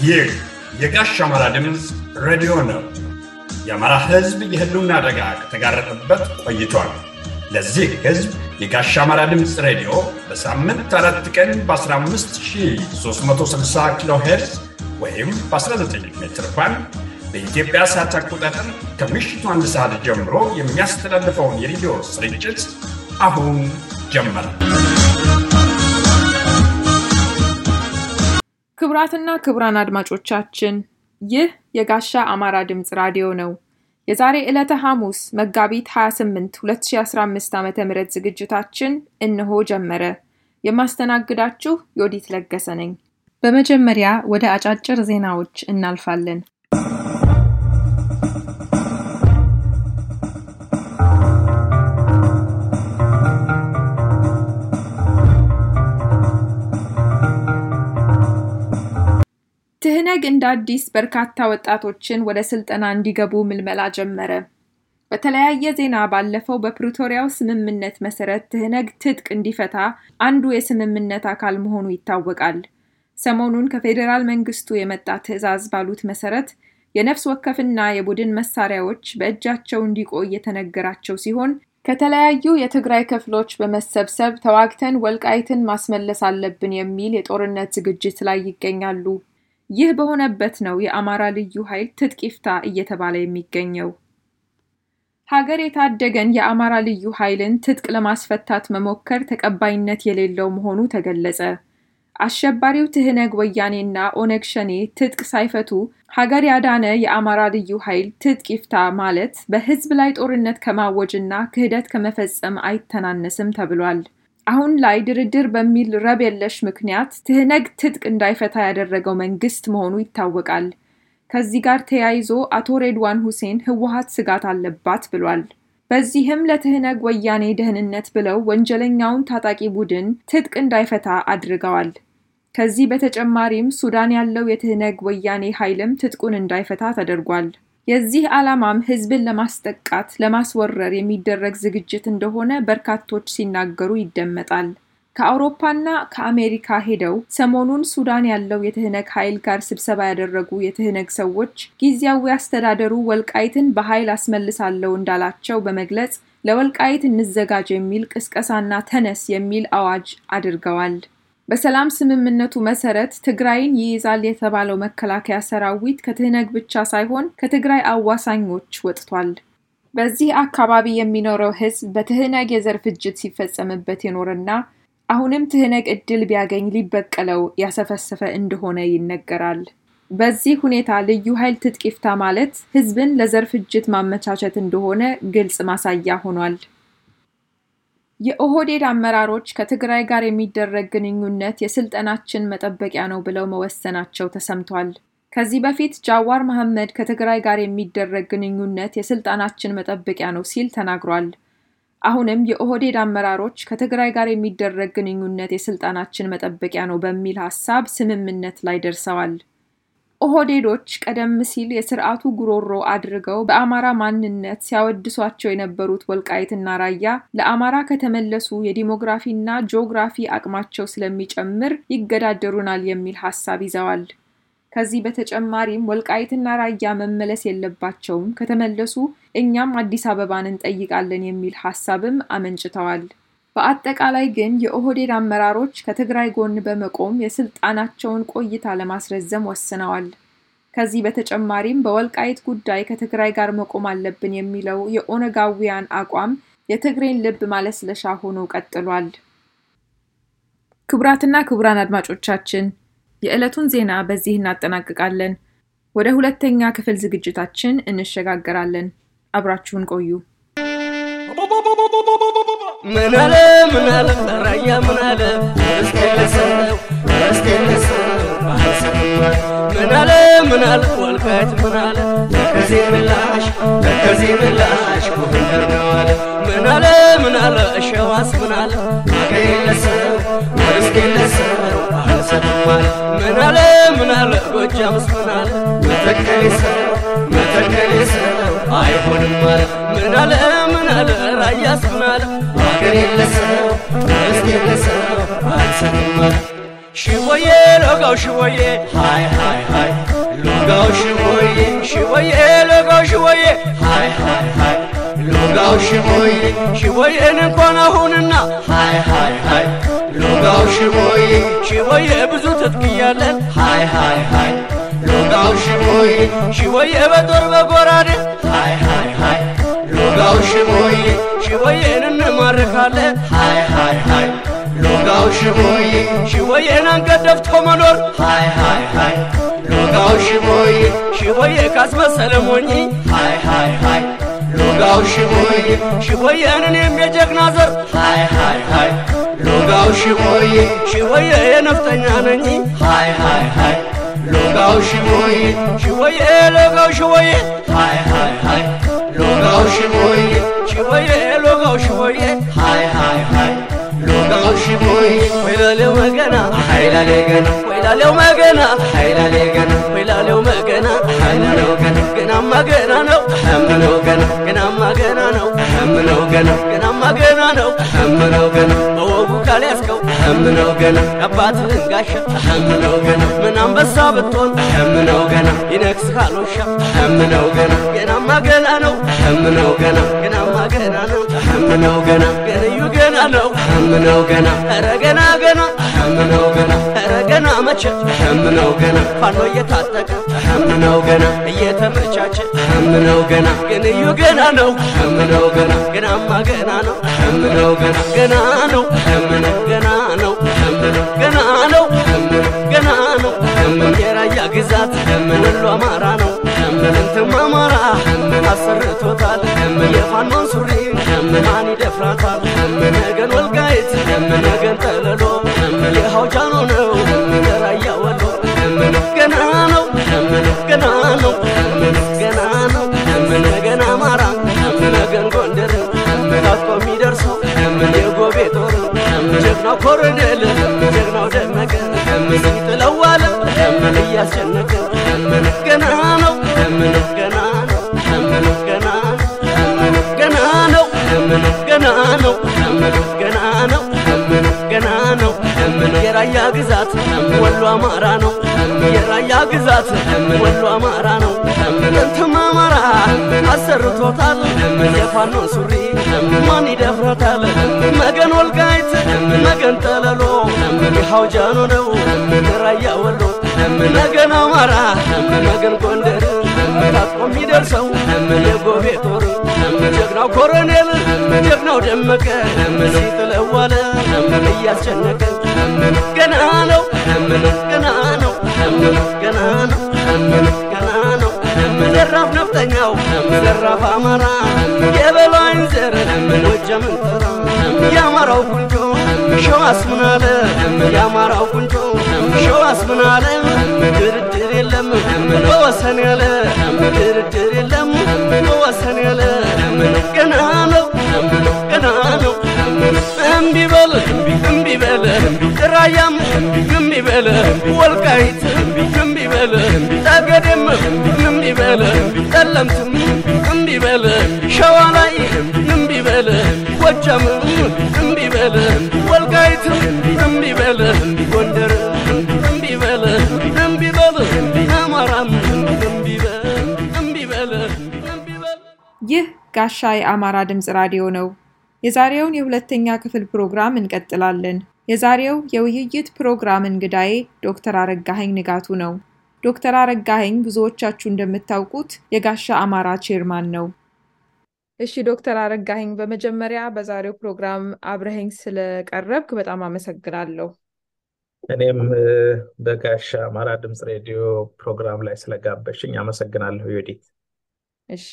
ይህ የጋሽ አማራ ድምፅ ሬዲዮ ነው። የአማራ ሕዝብ የህልውና አደጋ ከተጋረጠበት ቆይቷል። ለዚህ ሕዝብ የጋሽ አማራ ድምፅ ሬዲዮ በሳምንት አራት ቀን በ15360 ኪሎ ሄርዝ ወይም በ19 ሜትር ባንድ በኢትዮጵያ ሰዓት አቆጣጠር ከምሽቱ አንድ ሰዓት ጀምሮ የሚያስተላልፈውን የሬዲዮ ስርጭት አሁን ጀመረ። ክቡራትና ክቡራን አድማጮቻችን ይህ የጋሻ አማራ ድምፅ ራዲዮ ነው። የዛሬ ዕለተ ሐሙስ መጋቢት 28 2015 ዓ ም ዝግጅታችን እነሆ ጀመረ። የማስተናግዳችሁ ዮዲት ለገሰ ነኝ። በመጀመሪያ ወደ አጫጭር ዜናዎች እናልፋለን። ትህነግ እንደ አዲስ በርካታ ወጣቶችን ወደ ስልጠና እንዲገቡ ምልመላ ጀመረ። በተለያየ ዜና ባለፈው በፕሪቶሪያው ስምምነት መሰረት ትህነግ ትጥቅ እንዲፈታ አንዱ የስምምነት አካል መሆኑ ይታወቃል። ሰሞኑን ከፌዴራል መንግስቱ የመጣ ትዕዛዝ ባሉት መሰረት የነፍስ ወከፍና የቡድን መሳሪያዎች በእጃቸው እንዲቆይ የተነገራቸው ሲሆን ከተለያዩ የትግራይ ክፍሎች በመሰብሰብ ተዋግተን ወልቃይትን ማስመለስ አለብን የሚል የጦርነት ዝግጅት ላይ ይገኛሉ። ይህ በሆነበት ነው የአማራ ልዩ ኃይል ትጥቅ ይፍታ እየተባለ የሚገኘው። ሀገር የታደገን የአማራ ልዩ ኃይልን ትጥቅ ለማስፈታት መሞከር ተቀባይነት የሌለው መሆኑ ተገለጸ። አሸባሪው ትህነግ ወያኔና ኦነግ ሸኔ ትጥቅ ሳይፈቱ ሀገር ያዳነ የአማራ ልዩ ኃይል ትጥቅ ይፍታ ማለት በህዝብ ላይ ጦርነት ከማወጅና ክህደት ከመፈጸም አይተናነስም ተብሏል። አሁን ላይ ድርድር በሚል ረብ የለሽ ምክንያት ትህነግ ትጥቅ እንዳይፈታ ያደረገው መንግስት መሆኑ ይታወቃል። ከዚህ ጋር ተያይዞ አቶ ሬድዋን ሁሴን ህወሀት ስጋት አለባት ብሏል። በዚህም ለትህነግ ወያኔ ደህንነት ብለው ወንጀለኛውን ታጣቂ ቡድን ትጥቅ እንዳይፈታ አድርገዋል። ከዚህ በተጨማሪም ሱዳን ያለው የትህነግ ወያኔ ኃይልም ትጥቁን እንዳይፈታ ተደርጓል። የዚህ ዓላማም ህዝብን ለማስጠቃት ለማስወረር የሚደረግ ዝግጅት እንደሆነ በርካቶች ሲናገሩ ይደመጣል። ከአውሮፓና ከአሜሪካ ሄደው ሰሞኑን ሱዳን ያለው የትህነግ ኃይል ጋር ስብሰባ ያደረጉ የትህነግ ሰዎች ጊዜያዊ አስተዳደሩ ወልቃይትን በኃይል አስመልሳለሁ እንዳላቸው በመግለጽ ለወልቃይት እንዘጋጅ የሚል ቅስቀሳና ተነስ የሚል አዋጅ አድርገዋል። በሰላም ስምምነቱ መሰረት ትግራይን ይይዛል የተባለው መከላከያ ሰራዊት ከትህነግ ብቻ ሳይሆን ከትግራይ አዋሳኞች ወጥቷል። በዚህ አካባቢ የሚኖረው ህዝብ በትህነግ የዘር ፍጅት ሲፈጸምበት የኖረና አሁንም ትህነግ እድል ቢያገኝ ሊበቀለው ያሰፈሰፈ እንደሆነ ይነገራል። በዚህ ሁኔታ ልዩ ኃይል ትጥቅ ይፍታ ማለት ህዝብን ለዘር ፍጅት ማመቻቸት እንደሆነ ግልጽ ማሳያ ሆኗል። የኦህዴድ አመራሮች ከትግራይ ጋር የሚደረግ ግንኙነት የስልጠናችን መጠበቂያ ነው ብለው መወሰናቸው ተሰምቷል። ከዚህ በፊት ጃዋር መሐመድ ከትግራይ ጋር የሚደረግ ግንኙነት የስልጣናችን መጠበቂያ ነው ሲል ተናግሯል። አሁንም የኦህዴድ አመራሮች ከትግራይ ጋር የሚደረግ ግንኙነት የስልጣናችን መጠበቂያ ነው በሚል ሀሳብ ስምምነት ላይ ደርሰዋል። ኦህዴዶች ቀደም ሲል የስርዓቱ ጉሮሮ አድርገው በአማራ ማንነት ሲያወድሷቸው የነበሩት ወልቃይትና ራያ ለአማራ ከተመለሱ የዲሞግራፊና ጂኦግራፊ አቅማቸው ስለሚጨምር ይገዳደሩናል የሚል ሀሳብ ይዘዋል። ከዚህ በተጨማሪም ወልቃይትና ራያ መመለስ የለባቸውም፣ ከተመለሱ እኛም አዲስ አበባን እንጠይቃለን የሚል ሀሳብም አመንጭተዋል። በአጠቃላይ ግን የኦህዴድ አመራሮች ከትግራይ ጎን በመቆም የስልጣናቸውን ቆይታ ለማስረዘም ወስነዋል። ከዚህ በተጨማሪም በወልቃይት ጉዳይ ከትግራይ ጋር መቆም አለብን የሚለው የኦነጋዊያን አቋም የትግሬን ልብ ማለስለሻ ሆኖ ቀጥሏል። ክቡራትና ክቡራን አድማጮቻችን የዕለቱን ዜና በዚህ እናጠናቅቃለን። ወደ ሁለተኛ ክፍል ዝግጅታችን እንሸጋገራለን። አብራችሁን ቆዩ። ምን አለ ምን አለ ራያ ምን አለ እስከለሰው እስከለሰው ምን አለ ምን አለ ወልቃይት ምን አለ ከዚህ ምላሽ ከዚህ ምላሽ ጎንደር ነው አለ ምን አለ ምን አለ ሸዋስ ምን አለ አገለሰው እስከለሰው አልሰማም አለ ምን አለ ምን አለ ጎጃምስ ምን አለ መተከሌሰው መተከሌሰው አይሆንም አለ ምን አለ ምን አለ ራያስ ምን አለ አገር የለሰው እስኪ የለሰው አልሰማም አለ ሽቦዬ ሎጋው ሽቦዬ ሃይ ሃይ ሃይ ሎጋው ሽቦዬ ሽቦዬ ሎጋው ሽቦዬ ሃይ ሃይ ሃይ ሎጋው ሽቦዬ ሽቦዬን እንኳን አሁንና ሃይ ሃይ ሃይ ሎጋው ሽቦዬ ሽቦዬ ብዙ ትጥቅ እያለን ሃይ ሃይ ሃይ ሎጋው ሽቦዬ ሽቦዬ በጦር በጎራዴ ሃይ ሃይ ሃይ ሎጋው ሽቦዬ ሽቦዬን እንማርካለን ሃይ ሃይ ሃይ ሎጋው ሽቦዬ ሽቦዬን አንገት ደፍቶ መኖር ሃይ ሃይ ሃይ ሎጋው ሽቦዬ ሽቦዬ ካስመሰለ ሞኝ ሃይ ሃይ ሃይ ሎጋው ሽቦዬ ሽቦዬን እኔም የጀግና ዘር ሃይ ሃይ ሃይ ሎጋው ሽቦዬ ሽቦዬ የነፍጠኛ ነኝ ሃይ ሃይ ሃይ ሎጋው ሽቦዬ ሽቦዬ ሎጋው ሽቦዬ ሃይ ሃይ ሃይ ሎጋው ሽቦዬ ሽቦዬ ሎጋው ሽቦዬ ሃይ ሃይ ሃይ ሎጋው ሽቦዬ ወይላሌው መገና ኃይላሌ ገና ወይላሌው መገና ኃይላሌ ገና ወይላሌው መገና ኃይላሌው ገና ገናማ ገና ነው አምነው ገና ገናማ ገና ነው አምነው ገና ገናማ ገና ነው አምነው ገና በወጉ ካልያዝከው አምነው ገና አባትህን ጋሻ አምነው ገና ምን አንበሳ ብትሆን አምነው ገና ይነክስ ካልወሻ አምነው ገና ገናማ ገና ነው አምነው ገና ገናማ ገና ነው አምነው ገና ገንዩ ገና ነው አምነው ገና ኧረ ገና ገና አምነው ገና ኧረ ገና መቼ አምነው ገና ፋኖ እየታጠቀ አምነው ገና እየተመቻቸ አምነው ገና ገንዩ ገና ነው አምነው ገና ገናማ ገና ነው አምነው ገና ገና ነው አምነው ገና ነው አምነው ገና ነው አምነው ገና ነው አምነው የራያ ግዛት ወሎ አማራ ነው እንትም አማራ አሰርቶታል የፋኖን ሱሪ ማን ይደፍራታል ነገን ወልቃይት ነገን ጠለሎ የሐውጃኖ ነው የራያ ወሎ ገና ነው ገና ነው ገና ነው ነገን አማራ ነገን ጎንደር ታጥቆ የሚደርሰው የጎቤ ጦር ጀግናው ኮሎኔል ጀግናው ደመቀ ሲጥለዋለ እያስጨነቀ ገና ነው ገና ነው ገና ነው ገና ነው ገና ነው ገና ነው ገና ነው የራያ ግዛት ወሎ አማራ ነው የራያ ግዛት ወሎ አማራ ነው እንትም አማራ አሰርቶታል የፋኖን ሱሪ ማን ይደፍረታል መገን ወልቃይት መገን ጠለሎ የሐውጃኖ ነው የራያ ወሎ መገን አማራ መገን ጎንደር ታጥቆ የሚደርሰው የጎቤ ጦር ጀግናው ኮሎኔል ጀግናው ደመቀ ሲጥለዋለ እያስጨነቀ ገና ነው ገና ነው ገና ነው ገና ነው ዘራፍ ነፍጠኛው ዘራፍ አማራ የበላይን ዘር ጎጃምን ጥራ የአማራው ቁንጮ ሸዋስ ምን አለ የአማራው ቁንጮ ሸዋስ ምን አለ ድርድር የለም በወሰን ያለ ድርድር የለም በወሰን ያለ ገና ነው ገና ነው እምቢ በል እምቢ በል ራያም እምቢ በል ወልቃይት እምቢ በል ጠገዴም እምቢ በል ጠለምትም እምቢ በል ሸዋ ላይ እምቢ በል ጎጃም እምቢ በል ወልቃይት እምቢ በል ጎንደር እምቢ በል እምቢ በል አማራም እምቢ በል እምቢ በል እምቢ በል ይህ ጋሻ የአማራ ድምፅ ራዲዮ ነው። የዛሬውን የሁለተኛ ክፍል ፕሮግራም እንቀጥላለን። የዛሬው የውይይት ፕሮግራም እንግዳዬ ዶክተር አረጋኸኝ ንጋቱ ነው። ዶክተር አረጋኸኝ ብዙዎቻችሁ እንደምታውቁት የጋሻ አማራ ቼርማን ነው። እሺ ዶክተር አረጋኸኝ በመጀመሪያ በዛሬው ፕሮግራም አብረኸኝ ስለቀረብክ በጣም አመሰግናለሁ። እኔም በጋሻ አማራ ድምፅ ሬዲዮ ፕሮግራም ላይ ስለጋበሽኝ አመሰግናለሁ ዮዲት። እሺ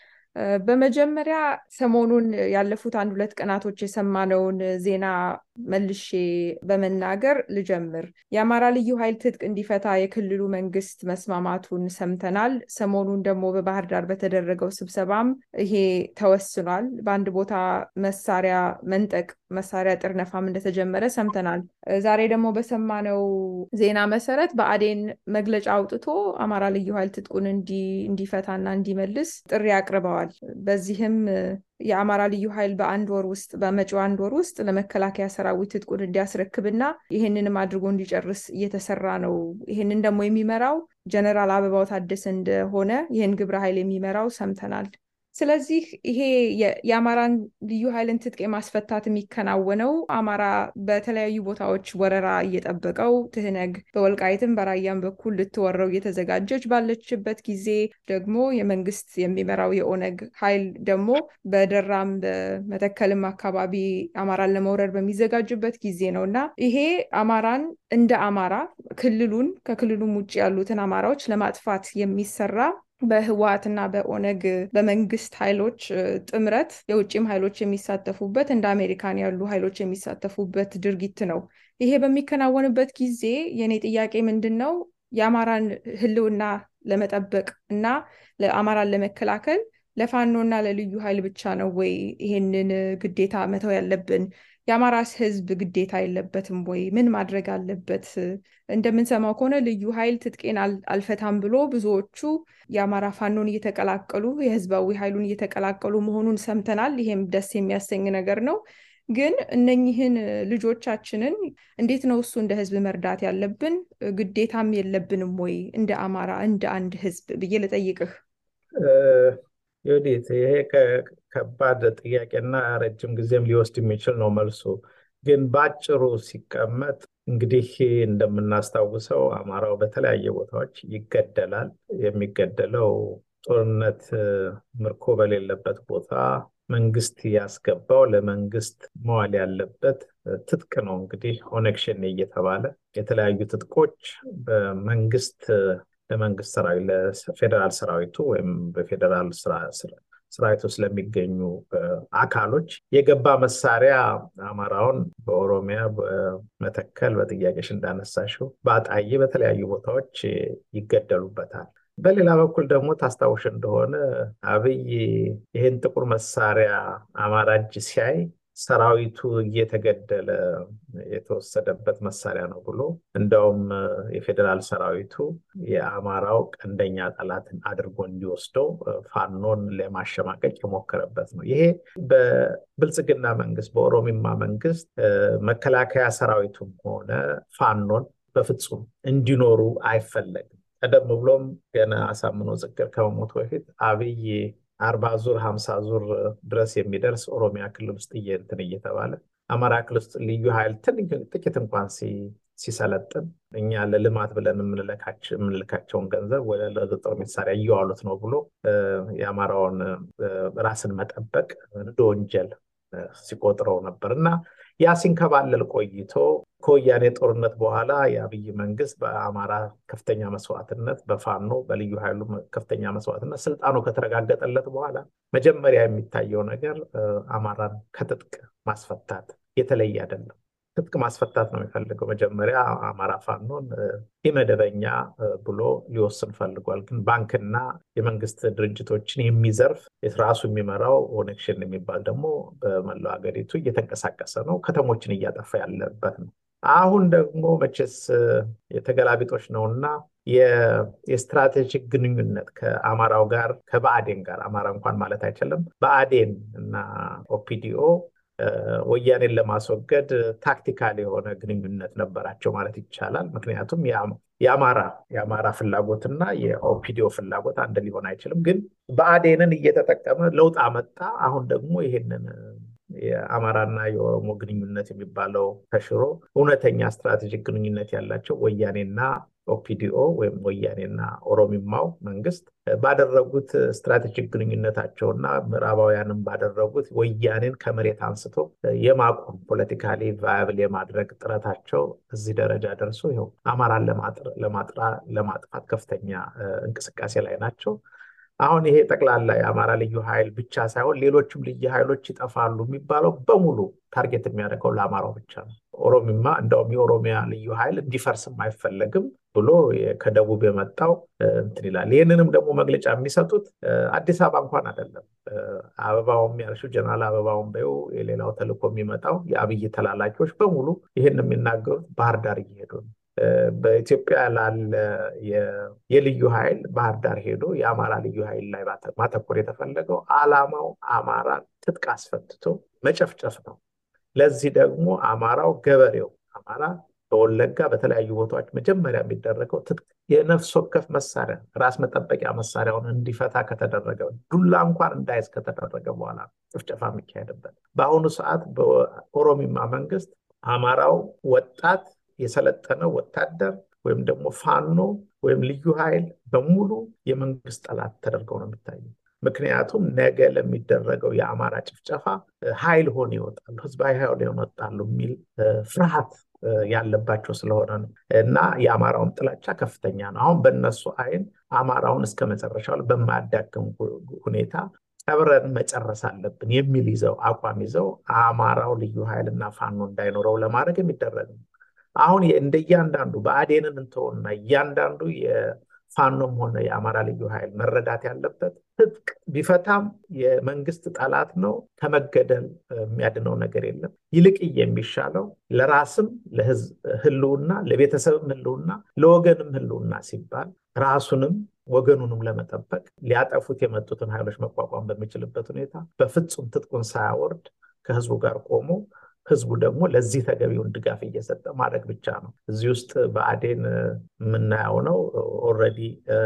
በመጀመሪያ ሰሞኑን ያለፉት አንድ ሁለት ቀናቶች የሰማነውን ዜና መልሼ በመናገር ልጀምር። የአማራ ልዩ ኃይል ትጥቅ እንዲፈታ የክልሉ መንግስት መስማማቱን ሰምተናል። ሰሞኑን ደግሞ በባህር ዳር በተደረገው ስብሰባም ይሄ ተወስኗል። በአንድ ቦታ መሳሪያ መንጠቅ፣ መሳሪያ ጥርነፋም እንደተጀመረ ሰምተናል። ዛሬ ደግሞ በሰማነው ዜና መሰረት በአዴን መግለጫ አውጥቶ አማራ ልዩ ኃይል ትጥቁን እንዲፈታና እንዲመልስ ጥሪ አቅርበዋል። በዚህም የአማራ ልዩ ኃይል በአንድ ወር ውስጥ በመጪው አንድ ወር ውስጥ ለመከላከያ ሰራዊት ትጥቁን እንዲያስረክብና ይህንንም አድርጎ እንዲጨርስ እየተሰራ ነው። ይህንን ደግሞ የሚመራው ጀነራል አበባው ታደሰ እንደሆነ ይህን ግብረ ኃይል የሚመራው ሰምተናል። ስለዚህ ይሄ የአማራን ልዩ ኃይልን ትጥቅ የማስፈታት የሚከናወነው አማራ በተለያዩ ቦታዎች ወረራ እየጠበቀው ትህነግ በወልቃይትም በራያም በኩል ልትወረው እየተዘጋጀች ባለችበት ጊዜ ደግሞ የመንግስት የሚመራው የኦነግ ኃይል ደግሞ በደራም በመተከልም አካባቢ አማራን ለመውረድ በሚዘጋጅበት ጊዜ ነው እና ይሄ አማራን እንደ አማራ ክልሉን ከክልሉም ውጭ ያሉትን አማራዎች ለማጥፋት የሚሰራ በህወሀትና በኦነግ በመንግስት ኃይሎች ጥምረት የውጭም ኃይሎች የሚሳተፉበት እንደ አሜሪካን ያሉ ኃይሎች የሚሳተፉበት ድርጊት ነው። ይሄ በሚከናወንበት ጊዜ የኔ ጥያቄ ምንድን ነው? የአማራን ህልውና ለመጠበቅ እና ለአማራን ለመከላከል ለፋኖና ለልዩ ኃይል ብቻ ነው ወይ ይሄንን ግዴታ መተው ያለብን? የአማራስ ህዝብ ግዴታ የለበትም ወይ? ምን ማድረግ አለበት? እንደምንሰማው ከሆነ ልዩ ኃይል ትጥቄን አልፈታም ብሎ ብዙዎቹ የአማራ ፋኖን እየተቀላቀሉ የህዝባዊ ኃይሉን እየተቀላቀሉ መሆኑን ሰምተናል። ይሄም ደስ የሚያሰኝ ነገር ነው። ግን እነኝህን ልጆቻችንን እንዴት ነው እሱ እንደ ህዝብ መርዳት ያለብን? ግዴታም የለብንም ወይ እንደ አማራ እንደ አንድ ህዝብ ብዬ ልጠይቅህ። ዮዲት ይሄ ከባድ ጥያቄና ረጅም ጊዜም ሊወስድ የሚችል ነው መልሱ። ግን በአጭሩ ሲቀመጥ እንግዲህ እንደምናስታውሰው አማራው በተለያየ ቦታዎች ይገደላል። የሚገደለው ጦርነት ምርኮ በሌለበት ቦታ መንግስት ያስገባው ለመንግስት መዋል ያለበት ትጥቅ ነው። እንግዲህ ኦነግ ሸኔ እየተባለ የተለያዩ ትጥቆች በመንግስት ለመንግስት ሰራዊት ለፌዴራል ሰራዊቱ ወይም በፌዴራል ሰራዊት ውስጥ ለሚገኙ አካሎች የገባ መሳሪያ አማራውን በኦሮሚያ በመተከል በጥያቄሽ እንዳነሳሽው በአጣዬ በተለያዩ ቦታዎች ይገደሉበታል። በሌላ በኩል ደግሞ ታስታውሽ እንደሆነ አብይ ይህን ጥቁር መሳሪያ አማራ እጅ ሲያይ ሰራዊቱ እየተገደለ የተወሰደበት መሳሪያ ነው ብሎ እንደውም የፌዴራል ሰራዊቱ የአማራው ቀንደኛ ጠላትን አድርጎ እንዲወስደው ፋኖን ለማሸማቀቅ የሞከረበት ነው። ይሄ በብልጽግና መንግስት፣ በኦሮሚማ መንግስት መከላከያ ሰራዊቱም ሆነ ፋኖን በፍጹም እንዲኖሩ አይፈለግም። ቀደም ብሎም ገና አሳምኖ ጽግር ከመሞቱ በፊት አብይ አርባ ዙር ሀምሳ ዙር ድረስ የሚደርስ ኦሮሚያ ክልል ውስጥ እንትን እየተባለ አማራ ክልል ውስጥ ልዩ ኃይል ጥቂት እንኳን ሲሰለጥን እኛ ለልማት ብለን የምንልካቸውን ገንዘብ ወደ ለጦር መሳሪያ እየዋሉት ነው ብሎ የአማራውን ራስን መጠበቅ እንደ ወንጀል ሲቆጥረው ነበር እና ያ ሲንከባለል ቆይቶ ከወያኔ ጦርነት በኋላ የአብይ መንግስት በአማራ ከፍተኛ መስዋዕትነት በፋኖ በልዩ ኃይሉ ከፍተኛ መስዋዕትነት ስልጣኑ ከተረጋገጠለት በኋላ መጀመሪያ የሚታየው ነገር አማራን ከትጥቅ ማስፈታት የተለየ አይደለም። ትጥቅ ማስፈታት ነው የሚፈልገው። መጀመሪያ አማራ ፋኖን ኢመደበኛ ብሎ ሊወስን ፈልጓል። ግን ባንክና የመንግስት ድርጅቶችን የሚዘርፍ ራሱ የሚመራው ኦነግ ሸኔ የሚባል ደግሞ በመላው ሀገሪቱ እየተንቀሳቀሰ ነው። ከተሞችን እያጠፋ ያለበት ነው። አሁን ደግሞ መቼስ የተገላቢጦች ነውና የስትራቴጂክ ግንኙነት ከአማራው ጋር ከብአዴን ጋር አማራ እንኳን ማለት አይችልም ብአዴን እና ኦፒዲኦ ወያኔን ለማስወገድ ታክቲካል የሆነ ግንኙነት ነበራቸው ማለት ይቻላል። ምክንያቱም የአማራ የአማራ ፍላጎትና የኦፒዲዮ ፍላጎት አንድ ሊሆን አይችልም። ግን ብአዴንን እየተጠቀመ ለውጥ አመጣ። አሁን ደግሞ ይሄንን የአማራና የኦሮሞ ግንኙነት የሚባለው ተሽሮ እውነተኛ ስትራቴጂክ ግንኙነት ያላቸው ወያኔና ኦፒዲኦ ወይም ወያኔና ኦሮሚማው መንግስት ባደረጉት ስትራቴጂክ ግንኙነታቸውና ምዕራባውያንም ባደረጉት ወያኔን ከመሬት አንስቶ የማቆም ፖለቲካሊ ቫያብል የማድረግ ጥረታቸው እዚህ ደረጃ ደርሶ ይኸው አማራን ለማጥፋት ከፍተኛ እንቅስቃሴ ላይ ናቸው። አሁን ይሄ ጠቅላላ የአማራ ልዩ ኃይል ብቻ ሳይሆን ሌሎችም ልዩ ኃይሎች ይጠፋሉ የሚባለው በሙሉ ታርጌት የሚያደርገው ለአማራው ብቻ ነው። ኦሮሚማ እንደውም የኦሮሚያ ልዩ ኃይል እንዲፈርስም አይፈለግም ብሎ ከደቡብ የመጣው እንትን ይላል። ይህንንም ደግሞ መግለጫ የሚሰጡት አዲስ አበባ እንኳን አይደለም። አበባውም ያልሽው ጀነራል አበባውን በይው የሌላው ተልእኮ የሚመጣው የአብይ ተላላኪዎች በሙሉ ይህን የሚናገሩት ባህር ዳር እየሄዱ ነው። በኢትዮጵያ ላለ የልዩ ኃይል ባህር ዳር ሄዶ የአማራ ልዩ ኃይል ላይ ማተኮር የተፈለገው ዓላማው አማራን ትጥቅ አስፈትቶ መጨፍጨፍ ነው። ለዚህ ደግሞ አማራው ገበሬው አማራ በወለጋ በተለያዩ ቦታዎች መጀመሪያ የሚደረገው የነፍስ ወከፍ መሳሪያ ራስ መጠበቂያ መሳሪያውን እንዲፈታ ከተደረገ ዱላ እንኳን እንዳይዝ ከተደረገ በኋላ ጭፍጨፋ የሚካሄድበት በአሁኑ ሰዓት በኦሮሚማ መንግስት አማራው ወጣት የሰለጠነ ወታደር ወይም ደግሞ ፋኖ ወይም ልዩ ኃይል በሙሉ የመንግስት ጠላት ተደርገው ነው የሚታየው። ምክንያቱም ነገ ለሚደረገው የአማራ ጭፍጨፋ ኃይል ሆነ ይወጣሉ፣ ህዝባዊ ኃይል ይወጣሉ የሚል ፍርሃት ያለባቸው ስለሆነ ነው እና የአማራውን ጥላቻ ከፍተኛ ነው። አሁን በእነሱ አይን አማራውን እስከ መጨረሻው በማያዳግም ሁኔታ ቀብረን መጨረስ አለብን የሚል ይዘው አቋም ይዘው አማራው ልዩ ኃይልና ፋኖ እንዳይኖረው ለማድረግ የሚደረግ ነው። አሁን እንደ እያንዳንዱ በአዴንን እንተውና እያንዳንዱ የፋኖም ሆነ የአማራ ልዩ ኃይል መረዳት ያለበት ትጥቅ ቢፈታም የመንግስት ጠላት ነው። ከመገደል የሚያድነው ነገር የለም። ይልቅ የሚሻለው ለራስም ለህዝብ ህልውና፣ ለቤተሰብም ህልውና፣ ለወገንም ህልውና ሲባል ራሱንም ወገኑንም ለመጠበቅ ሊያጠፉት የመጡትን ኃይሎች መቋቋም በሚችልበት ሁኔታ በፍጹም ትጥቁን ሳያወርድ ከህዝቡ ጋር ቆሞ ህዝቡ ደግሞ ለዚህ ተገቢውን ድጋፍ እየሰጠ ማድረግ ብቻ ነው። እዚህ ውስጥ በአዴን የምናየው ነው። ኦልሬዲ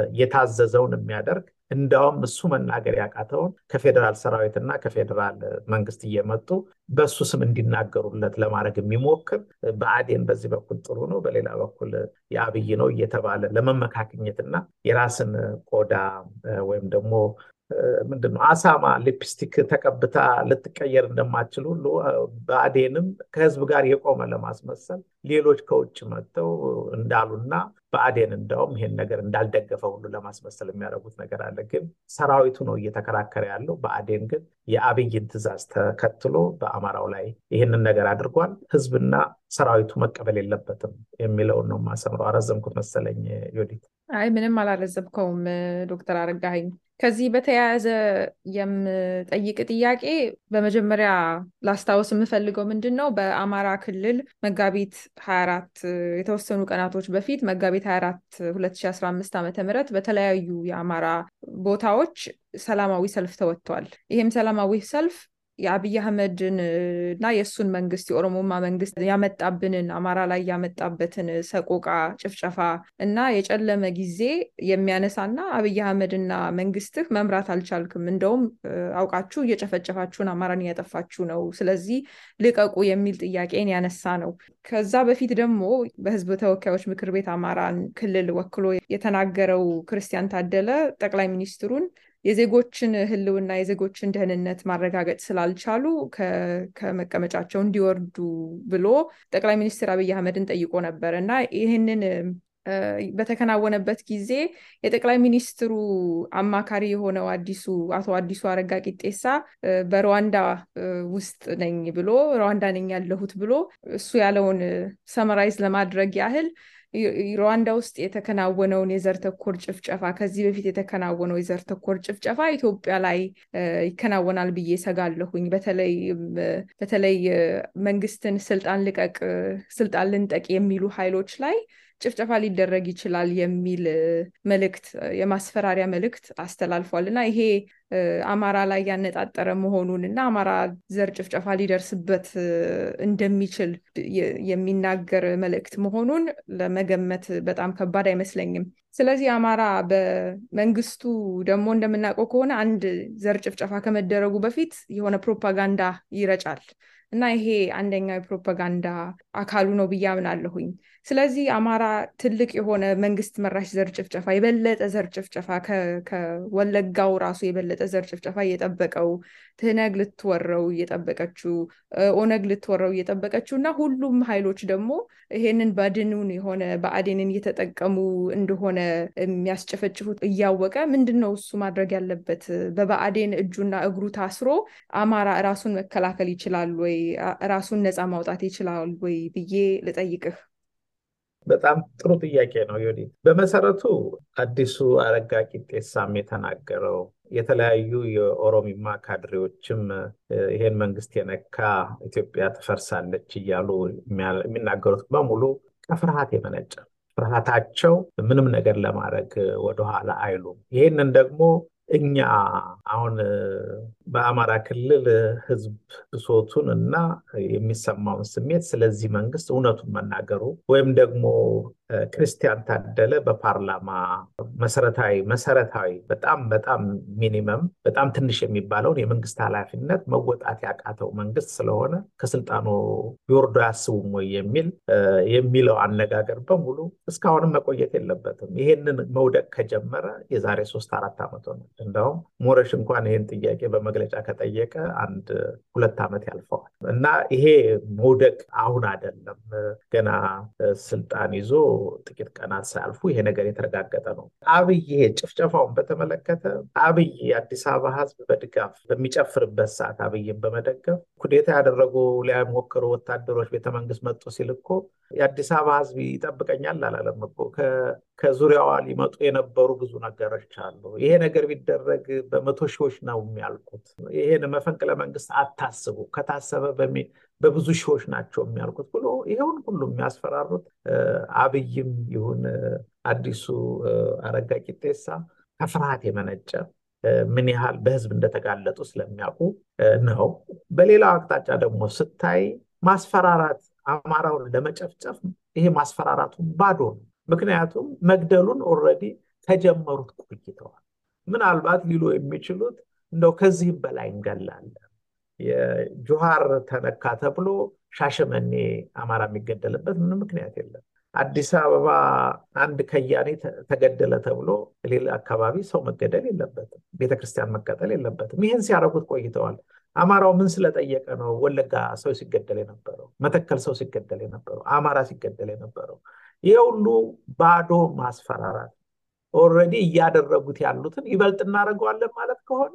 የታዘዘውን የሚያደርግ እንዳውም እሱ መናገር ያቃተውን ከፌዴራል ሰራዊትና ከፌዴራል መንግስት እየመጡ በእሱ ስም እንዲናገሩለት ለማድረግ የሚሞክር በአዴን በዚህ በኩል ጥሩ ነው፣ በሌላ በኩል የአብይ ነው እየተባለ ለመመካክኘትና የራስን ቆዳ ወይም ደግሞ ምንድነው አሳማ ሊፕስቲክ ተቀብታ ልትቀየር እንደማችል ሁሉ በአዴንም ከህዝብ ጋር የቆመ ለማስመሰል ሌሎች ከውጭ መጥተው እንዳሉና በአዴን እንዳውም ይሄን ነገር እንዳልደገፈ ሁሉ ለማስመሰል የሚያደርጉት ነገር አለ። ግን ሰራዊቱ ነው እየተከራከረ ያለው። በአዴን ግን የአብይን ትዕዛዝ ተከትሎ በአማራው ላይ ይህንን ነገር አድርጓል። ህዝብና ሰራዊቱ መቀበል የለበትም የሚለውን ነው የማሰምረው። አረዘምኩት መሰለኝ ዮዲት። አይ ምንም አላረዘብከውም ዶክተር አረጋኸኝ። ከዚህ በተያያዘ የምጠይቅ ጥያቄ በመጀመሪያ ላስታውስ የምፈልገው ምንድን ነው በአማራ ክልል መጋቢት 24 የተወሰኑ ቀናቶች በፊት መጋቢት 24 2015 ዓ ም በተለያዩ የአማራ ቦታዎች ሰላማዊ ሰልፍ ተወጥቷል። ይህም ሰላማዊ ሰልፍ የአብይ አህመድን እና የእሱን መንግስት የኦሮሞማ መንግስት ያመጣብንን አማራ ላይ ያመጣበትን ሰቆቃ፣ ጭፍጨፋ እና የጨለመ ጊዜ የሚያነሳና አብይ አህመድና መንግስትህ መምራት አልቻልክም፣ እንደውም አውቃችሁ እየጨፈጨፋችሁን አማራን እያጠፋችሁ ነው፣ ስለዚህ ልቀቁ የሚል ጥያቄን ያነሳ ነው። ከዛ በፊት ደግሞ በህዝብ ተወካዮች ምክር ቤት አማራን ክልል ወክሎ የተናገረው ክርስቲያን ታደለ ጠቅላይ ሚኒስትሩን የዜጎችን ህልውና የዜጎችን ደህንነት ማረጋገጥ ስላልቻሉ ከመቀመጫቸው እንዲወርዱ ብሎ ጠቅላይ ሚኒስትር አብይ አህመድን ጠይቆ ነበር እና ይህንን በተከናወነበት ጊዜ የጠቅላይ ሚኒስትሩ አማካሪ የሆነው አዲሱ አቶ አዲሱ አረጋ ቂጤሳ በሩዋንዳ ውስጥ ነኝ ብሎ ሩዋንዳ ነኝ ያለሁት ብሎ እሱ ያለውን ሰመራይዝ ለማድረግ ያህል ሩዋንዳ ውስጥ የተከናወነውን የዘር ተኮር ጭፍጨፋ ከዚህ በፊት የተከናወነው የዘር ተኮር ጭፍጨፋ ኢትዮጵያ ላይ ይከናወናል ብዬ ሰጋለሁኝ። በተለይ መንግስትን ስልጣን ልቀቅ፣ ስልጣን ልንጠቅ የሚሉ ኃይሎች ላይ ጭፍጨፋ ሊደረግ ይችላል የሚል መልእክት የማስፈራሪያ መልእክት አስተላልፏል እና ይሄ አማራ ላይ ያነጣጠረ መሆኑን እና አማራ ዘር ጭፍጨፋ ሊደርስበት እንደሚችል የሚናገር መልእክት መሆኑን ለመገመት በጣም ከባድ አይመስለኝም። ስለዚህ አማራ በመንግስቱ ደግሞ እንደምናውቀው ከሆነ አንድ ዘር ጭፍጨፋ ከመደረጉ በፊት የሆነ ፕሮፓጋንዳ ይረጫል እና ይሄ አንደኛው የፕሮፓጋንዳ አካሉ ነው ብዬ አምናለሁኝ። ስለዚህ አማራ ትልቅ የሆነ መንግስት መራሽ ዘር ጭፍጨፋ የበለጠ ዘር ጭፍጨፋ ከወለጋው ራሱ የበለጠ ዘር ጭፍጨፋ እየጠበቀው ትህነግ ልትወረው እየጠበቀችው ኦነግ ልትወረው እየጠበቀችው እና ሁሉም ኃይሎች ደግሞ ይሄንን በድኑን የሆነ በአዴንን እየተጠቀሙ እንደሆነ የሚያስጨፈጭፉት እያወቀ ምንድን ነው እሱ ማድረግ ያለበት? በበአዴን እጁና እግሩ ታስሮ አማራ ራሱን መከላከል ይችላል ወይ? ራሱን ነፃ ማውጣት ይችላል ወይ ብዬ ልጠይቅህ። በጣም ጥሩ ጥያቄ ነው ዮዲ። በመሰረቱ አዲሱ አረጋ ቂጤሳም የተናገረው የተለያዩ የኦሮሚማ ካድሬዎችም ይሄን መንግስት የነካ ኢትዮጵያ ትፈርሳለች እያሉ የሚናገሩት በሙሉ ከፍርሃት የመነጨ ፍርሃታቸው ምንም ነገር ለማድረግ ወደኋላ አይሉም። ይህንን ደግሞ እኛ አሁን በአማራ ክልል ህዝብ ብሶቱን እና የሚሰማውን ስሜት ስለዚህ መንግስት እውነቱን መናገሩ ወይም ደግሞ ክርስቲያን ታደለ በፓርላማ መሰረታዊ መሰረታዊ በጣም በጣም ሚኒመም በጣም ትንሽ የሚባለውን የመንግስት ኃላፊነት መወጣት ያቃተው መንግስት ስለሆነ ከስልጣኑ ቢወርዶ አያስቡም ወይ የሚል የሚለው አነጋገር በሙሉ እስካሁንም መቆየት የለበትም። ይሄንን መውደቅ ከጀመረ የዛሬ ሶስት አራት ዓመት ሆነ። እንደውም ሞረሽ እንኳን ይህን ጥያቄ በመግለጫ ከጠየቀ አንድ ሁለት ዓመት ያልፈዋል እና ይሄ መውደቅ አሁን አይደለም ገና ስልጣን ይዞ ጥቂት ቀናት ሳያልፉ ይሄ ነገር የተረጋገጠ ነው። አብይ ይሄ ጭፍጨፋውን በተመለከተ አብይ የአዲስ አበባ ህዝብ በድጋፍ በሚጨፍርበት ሰዓት አብይን በመደገፍ ኩዴታ ያደረጉ ሊያሞክሩ ወታደሮች ቤተመንግስት መጡ ሲል እኮ የአዲስ አበባ ህዝብ ይጠብቀኛል አላለም እኮ ከዙሪያዋ ሊመጡ የነበሩ ብዙ ነገሮች አሉ። ይሄ ነገር ቢደረግ በመቶ ሺዎች ነው የሚያልቁት። ይሄን መፈንቅለ መንግስት አታስቡ፣ ከታሰበ በብዙ ሺዎች ናቸው የሚያልቁት ብሎ ይሄውን ሁሉ የሚያስፈራሩት አብይም ይሁን አዲሱ አረጋ ቂጤሳ ከፍርሃት የመነጨ ምን ያህል በህዝብ እንደተጋለጡ ስለሚያውቁ ነው። በሌላው አቅጣጫ ደግሞ ስታይ ማስፈራራት አማራውን ለመጨፍጨፍ ይሄ ማስፈራራቱ ባዶ ነው። ምክንያቱም መግደሉን ኦልሬዲ ከጀመሩት ቆይተዋል። ምናልባት ሊሉ የሚችሉት እንደው ከዚህም በላይ እንገላለን፣ የጁሃር ተነካ ተብሎ ሻሸመኔ አማራ የሚገደልበት ምንም ምክንያት የለም። አዲስ አበባ አንድ ከያኔ ተገደለ ተብሎ ሌላ አካባቢ ሰው መገደል የለበትም፣ ቤተክርስቲያን መቀጠል የለበትም። ይህን ሲያደርጉት ቆይተዋል። አማራው ምን ስለጠየቀ ነው ወለጋ ሰው ሲገደል የነበረው? መተከል ሰው ሲገደል የነበረው? አማራ ሲገደል የነበረው? ይህ ሁሉ ባዶ ማስፈራራት ኦልሬዲ እያደረጉት ያሉትን ይበልጥ እናደርገዋለን ማለት ከሆነ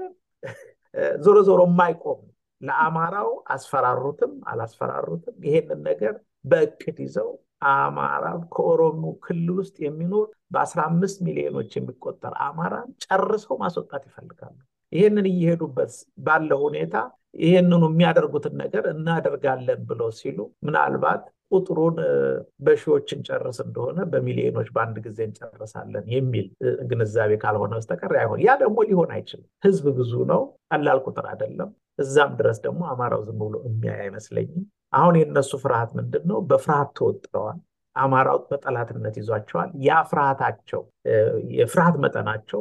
ዞሮ ዞሮ የማይቆም ለአማራው አስፈራሩትም አላስፈራሩትም ይሄንን ነገር በእቅድ ይዘው አማራ ከኦሮሞ ክልል ውስጥ የሚኖር በአስራ አምስት ሚሊዮኖች የሚቆጠር አማራን ጨርሰው ማስወጣት ይፈልጋሉ። ይህንን እየሄዱበት ባለ ሁኔታ ይህንኑ የሚያደርጉትን ነገር እናደርጋለን ብለው ሲሉ ምናልባት ቁጥሩን በሺዎች እንጨርስ እንደሆነ በሚሊዮኖች በአንድ ጊዜ እንጨርሳለን የሚል ግንዛቤ ካልሆነ በስተቀር አይሆን። ያ ደግሞ ሊሆን አይችልም። ህዝብ ብዙ ነው፣ ቀላል ቁጥር አይደለም። እዛም ድረስ ደግሞ አማራው ዝም ብሎ የሚያይ አይመስለኝም። አሁን የነሱ ፍርሃት ምንድን ነው? በፍርሃት ተወጥረዋል። አማራው በጠላትነት ይዟቸዋል። ያ ፍርሃታቸው የፍርሃት መጠናቸው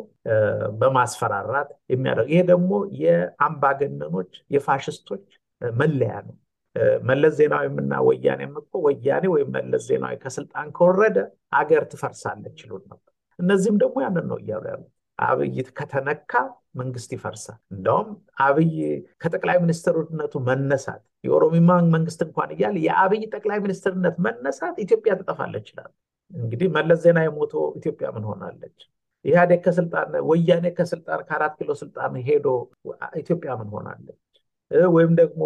በማስፈራራት የሚያደርግ ይሄ ደግሞ የአምባገነኖች የፋሽስቶች መለያ ነው። መለስ ዜናዊም እና ወያኔም እኮ ወያኔ ወይም መለስ ዜናዊ ከስልጣን ከወረደ አገር ትፈርሳለች ይሉን ነበር። እነዚህም ደግሞ ያንን ነው እያሉ ያሉት። አብይ ከተነካ መንግስት ይፈርሳል። እንደውም አብይ ከጠቅላይ ሚኒስትርነቱ መነሳት የኦሮሚማ መንግስት እንኳን እያለ የአብይ ጠቅላይ ሚኒስትርነት መነሳት ኢትዮጵያ ትጠፋለች ይላል። እንግዲህ መለስ ዜናዊ ሞቶ ኢትዮጵያ ምን ሆናለች? ኢህአዴግ ከስልጣን ወያኔ ከስልጣን ከአራት ኪሎ ስልጣን ሄዶ ኢትዮጵያ ምን ሆናለች? ወይም ደግሞ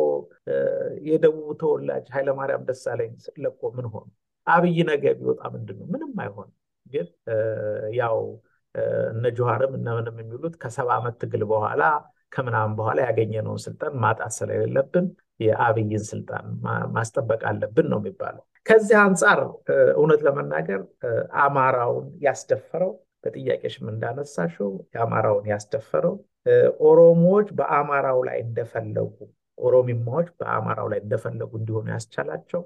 የደቡብ ተወላጅ ኃይለማርያም ደሳለኝ ለቆ ምን ሆኑ? አብይ ነገ ቢወጣ ምንድን ነው? ምንም አይሆንም። ግን ያው እነ ጆሃርም እነ ምንም የሚሉት ከሰባ ዓመት ትግል በኋላ ከምናምን በኋላ ያገኘነውን ስልጣን ማጣት ስለሌለብን የአብይን ስልጣን ማስጠበቅ አለብን ነው የሚባለው። ከዚህ አንጻር እውነት ለመናገር አማራውን ያስደፈረው በጥያቄሽም እንዳነሳሽው የአማራውን ያስደፈረው ኦሮሞዎች በአማራው ላይ እንደፈለጉ ኦሮሚማዎች በአማራው ላይ እንደፈለጉ እንዲሆኑ ያስቻላቸው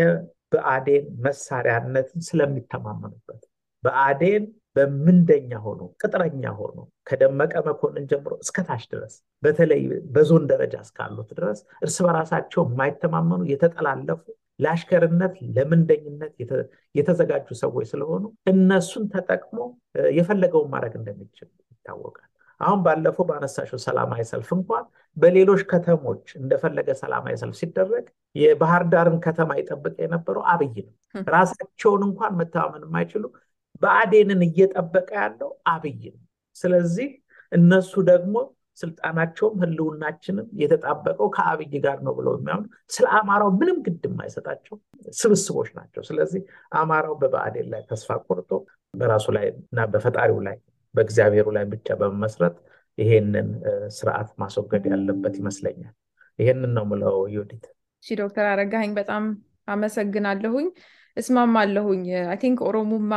የብአዴን መሳሪያነትን ስለሚተማመኑበት ብአዴን በምንደኛ ሆኖ ቅጥረኛ ሆኖ ከደመቀ መኮንን ጀምሮ እስከታች ድረስ በተለይ በዞን ደረጃ እስካሉት ድረስ እርስ በራሳቸው የማይተማመኑ የተጠላለፉ ለአሽከርነት ለምንደኝነት የተዘጋጁ ሰዎች ስለሆኑ እነሱን ተጠቅሞ የፈለገውን ማድረግ እንደሚችል ይታወቃል። አሁን ባለፈው ባነሳሽው ሰላማዊ ሰልፍ እንኳን በሌሎች ከተሞች እንደፈለገ ሰላማዊ ሰልፍ ሲደረግ የባህር ዳርን ከተማ ይጠብቅ የነበረው አብይ ነው። ራሳቸውን እንኳን መተማመን የማይችሉ ብአዴንን እየጠበቀ ያለው አብይ ነው። ስለዚህ እነሱ ደግሞ ስልጣናቸውም ህልውናችንም የተጣበቀው ከአብይ ጋር ነው ብለው የሚያምኑ ስለ አማራው ምንም ግድ የማይሰጣቸው ስብስቦች ናቸው። ስለዚህ አማራው በብአዴን ላይ ተስፋ ቆርጦ በራሱ ላይ እና በፈጣሪው ላይ በእግዚአብሔሩ ላይ ብቻ በመመስረት ይሄንን ስርዓት ማስወገድ ያለበት ይመስለኛል። ይሄንን ነው ምለው ዮዲት። እሺ ዶክተር አረጋኸኝ በጣም አመሰግናለሁኝ። እስማማለሁኝ። አይ ቲንክ ኦሮሞማ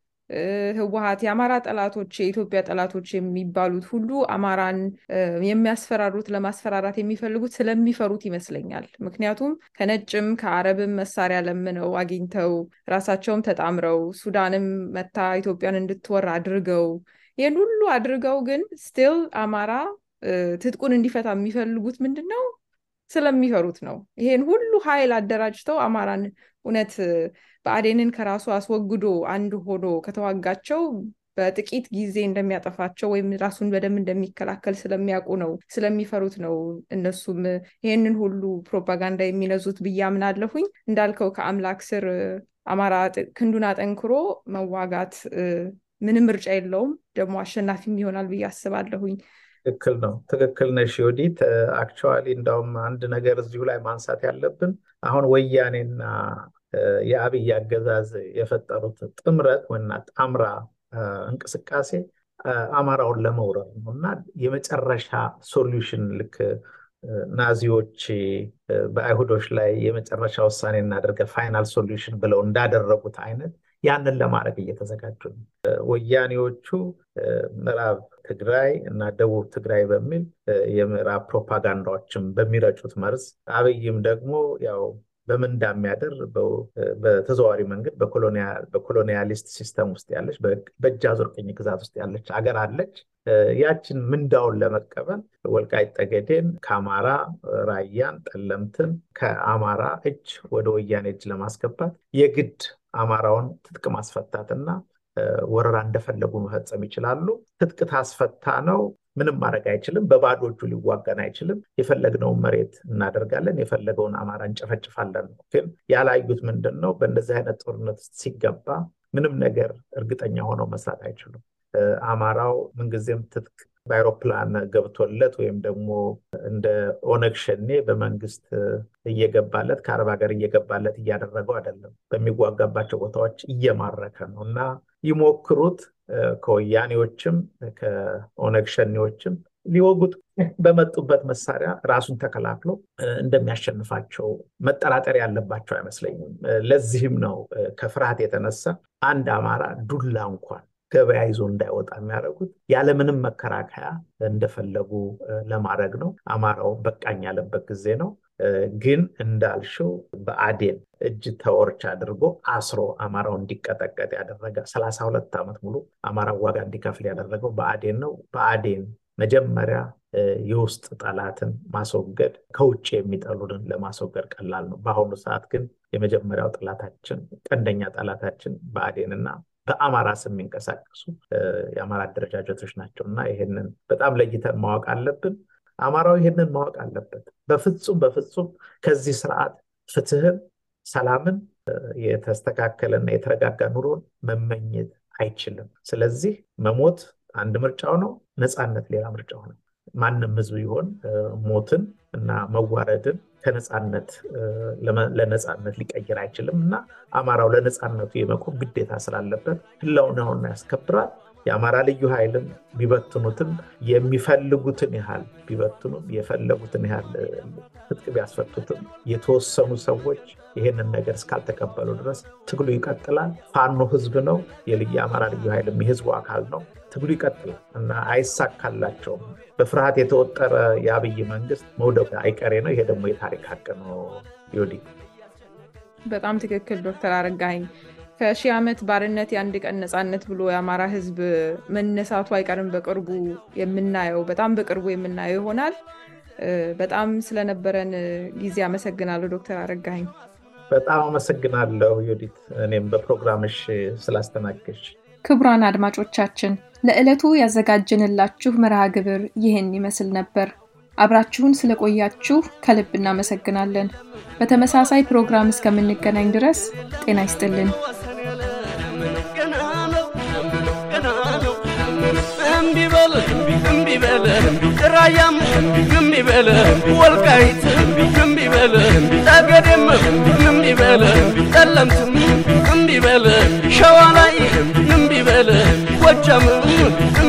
ህወሀት የአማራ ጠላቶች የኢትዮጵያ ጠላቶች የሚባሉት ሁሉ አማራን የሚያስፈራሩት ለማስፈራራት የሚፈልጉት ስለሚፈሩት ይመስለኛል። ምክንያቱም ከነጭም ከአረብም መሳሪያ ለምነው አግኝተው ራሳቸውም ተጣምረው ሱዳንም መታ ኢትዮጵያን እንድትወር አድርገው ይህን ሁሉ አድርገው ግን ስቲል አማራ ትጥቁን እንዲፈታ የሚፈልጉት ምንድን ነው? ስለሚፈሩት ነው። ይሄን ሁሉ ኃይል አደራጅተው አማራን እውነት ብአዴንን ከራሱ አስወግዶ አንድ ሆኖ ከተዋጋቸው በጥቂት ጊዜ እንደሚያጠፋቸው ወይም ራሱን በደንብ እንደሚከላከል ስለሚያውቁ ነው፣ ስለሚፈሩት ነው እነሱም ይህንን ሁሉ ፕሮፓጋንዳ የሚነዙት ብዬ አምናለሁኝ። እንዳልከው ከአምላክ ስር አማራ ክንዱን አጠንክሮ መዋጋት ምንም ምርጫ የለውም። ደግሞ አሸናፊም ይሆናል ብዬ አስባለሁኝ። ትክክል ነው። ትክክል ነሽ ዮዲት። አክቹዋሊ እንዳውም አንድ ነገር እዚሁ ላይ ማንሳት ያለብን አሁን ወያኔና የአብይ አገዛዝ የፈጠሩት ጥምረት ወና ጣምራ እንቅስቃሴ አማራውን ለመውረር ነው እና የመጨረሻ ሶሉሽን ልክ ናዚዎች በአይሁዶች ላይ የመጨረሻ ውሳኔ እናደርገ ፋይናል ሶሉሽን ብለው እንዳደረጉት አይነት ያንን ለማድረግ እየተዘጋጁ ነው። ወያኔዎቹ ምዕራብ ትግራይ እና ደቡብ ትግራይ በሚል የምዕራብ ፕሮፓጋንዳዎችም በሚረጩት መርዝ አብይም ደግሞ ያው በምን እንዳሚያደር በተዘዋዋሪ መንገድ በኮሎኒያሊስት ሲስተም ውስጥ ያለች በእጅ አዙር ቅኝ ግዛት ውስጥ ያለች አገር አለች። ያችን ምንዳውን ለመቀበል ወልቃይት ጠገዴን ከአማራ ራያን፣ ጠለምትን ከአማራ እጅ ወደ ወያኔ እጅ ለማስገባት የግድ አማራውን ትጥቅ ማስፈታትና ወረራ እንደፈለጉ መፈጸም ይችላሉ። ትጥቅ ታስፈታ ነው ምንም ማድረግ አይችልም። በባዶ እጁ ሊዋጋን አይችልም። የፈለግነውን መሬት እናደርጋለን፣ የፈለገውን አማራ እንጨፈጭፋለን ነው። ግን ያላዩት ምንድን ነው? በእንደዚህ አይነት ጦርነት ውስጥ ሲገባ ምንም ነገር እርግጠኛ ሆነው መስራት አይችሉም። አማራው ምንጊዜም ትጥቅ በአይሮፕላን ገብቶለት ወይም ደግሞ እንደ ኦነግ ሸኔ በመንግስት እየገባለት ከአረብ ሀገር እየገባለት እያደረገው አይደለም። በሚዋጋባቸው ቦታዎች እየማረከ ነው እና ይሞክሩት ከወያኔዎችም ከኦነግ ሸኔዎችም ሊወጉት በመጡበት መሳሪያ ራሱን ተከላክሎ እንደሚያሸንፋቸው መጠራጠር ያለባቸው አይመስለኝም። ለዚህም ነው ከፍርሃት የተነሳ አንድ አማራ ዱላ እንኳን ገበያ ይዞ እንዳይወጣ የሚያደርጉት ያለምንም መከራከያ እንደፈለጉ ለማድረግ ነው። አማራው በቃኝ ያለበት ጊዜ ነው። ግን እንዳልሽው በአዴን እጅ ተወርች አድርጎ አስሮ አማራው እንዲቀጠቀጥ ያደረገ ሰላሳ ሁለት ዓመት ሙሉ አማራ ዋጋ እንዲከፍል ያደረገው በአዴን ነው። በአዴን መጀመሪያ የውስጥ ጠላትን ማስወገድ ከውጭ የሚጠሉንን ለማስወገድ ቀላል ነው። በአሁኑ ሰዓት ግን የመጀመሪያው ጠላታችን ቀንደኛ ጠላታችን በአዴንና በአማራ ስም የሚንቀሳቀሱ የአማራ አደረጃጀቶች ናቸው እና ይህንን በጣም ለይተን ማወቅ አለብን። አማራው ይህንን ማወቅ አለበት። በፍጹም በፍጹም ከዚህ ስርዓት ፍትህን፣ ሰላምን፣ የተስተካከለና የተረጋጋ ኑሮን መመኘት አይችልም። ስለዚህ መሞት አንድ ምርጫው ነው፣ ነፃነት ሌላ ምርጫው ነው። ማንም ህዝብ ይሆን ሞትን እና መዋረድን ከነፃነት ለነፃነት ሊቀይር አይችልም እና አማራው ለነፃነቱ የመቆም ግዴታ ስላለበት ህልውናውን ያስከብራል። የአማራ ልዩ ኃይልም ቢበትኑትም የሚፈልጉትን ያህል ቢበትኑም የፈለጉትን ያህል ትጥቅ ቢያስፈቱትም የተወሰኑ ሰዎች ይህንን ነገር እስካልተቀበሉ ድረስ ትግሉ ይቀጥላል። ፋኖ ህዝብ ነው። የአማራ ልዩ ኃይልም የህዝቡ አካል ነው። ትግሉ ይቀጥላል እና አይሳካላቸውም። በፍርሃት የተወጠረ የአብይ መንግስት መውደቁ አይቀሬ ነው። ይሄ ደግሞ የታሪክ ሀቅ ነው። ዮዲ በጣም ትክክል ዶክተር አረጋኸኝ ከሺህ ዓመት ባርነት የአንድ ቀን ነፃነት ብሎ የአማራ ህዝብ መነሳቱ አይቀርም። በቅርቡ የምናየው በጣም በቅርቡ የምናየው ይሆናል። በጣም ስለነበረን ጊዜ አመሰግናለሁ ዶክተር አረጋኸኝ። በጣም አመሰግናለሁ ዮዲት፣ እኔም በፕሮግራምሽ ስላስተናገሽ። ክቡራን አድማጮቻችን ለዕለቱ ያዘጋጀንላችሁ መርሃ ግብር ይህን ይመስል ነበር። አብራችሁን ስለቆያችሁ ከልብ እናመሰግናለን። በተመሳሳይ ፕሮግራም እስከምንገናኝ ድረስ ጤና ይስጥልን። እምቢ በል እምቢ በል ራያም እምቢ በል ወልቃይት እምቢ በል ጠገዴም እምቢ በል ጠለምትም እምቢ በል ሸዋ ላይ እምቢ በል ጎጃም